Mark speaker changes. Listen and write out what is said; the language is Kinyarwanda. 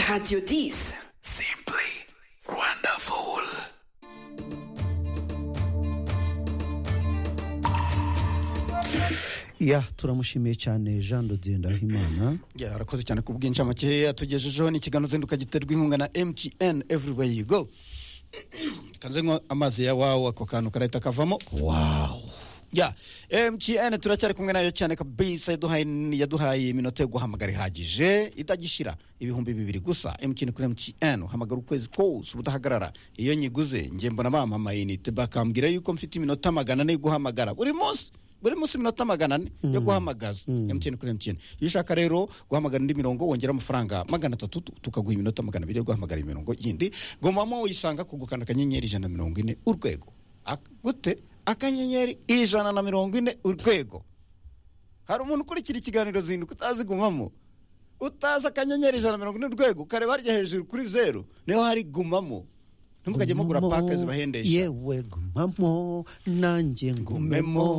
Speaker 1: Radio 10.
Speaker 2: Simply wonderful.
Speaker 3: ya turamushimiye cyane jean dodendahimana
Speaker 4: ya arakoze cyane ku bwinshi amakihe yatugejejeho n'ikiganiro zinduka giterwa inkunga na mtn everywhere you go kanze nkwa amazi ya wawu ako kantu karahita kavamo
Speaker 3: wawu
Speaker 4: ya mtn turacyari kumwe nayo cyane kabisa yaduhaye yaduhaye iminota yo guhamagara ihagije itagishira ibihumbi bibiri gusa mtn kuri mtn uhamagara ukwezi kose ubudahagarara iyo nyiguze njye mbona bamamaye inite bakambwira yuko mfite iminota magana ane yo guhamagara buri munsi buri munsi iminota magana ane yo guhamagaza mtn kuri mtn iyo ushaka rero guhamagara indi mirongo wongera amafaranga magana atatu tu- tukaguha iminota magana abiri yo guhamagara imirongo yindi gomamo uyisanga ku gukanda akanyenyeri ijana na mirongo ine urwego Ak- gute akanyenyeri ijana na mirongo ine urwego hari umuntu ukurikira ikiganiro zinduka utazi gumamo utazi akanyenyeri ijana na mirongo ine urwego ukareba harya hejuru kuri zeru niho hari gumamo ntimukajye mugura pake zibahendesha
Speaker 3: yewe gumamo nanjye ngumemo
Speaker 4: Ngumemo.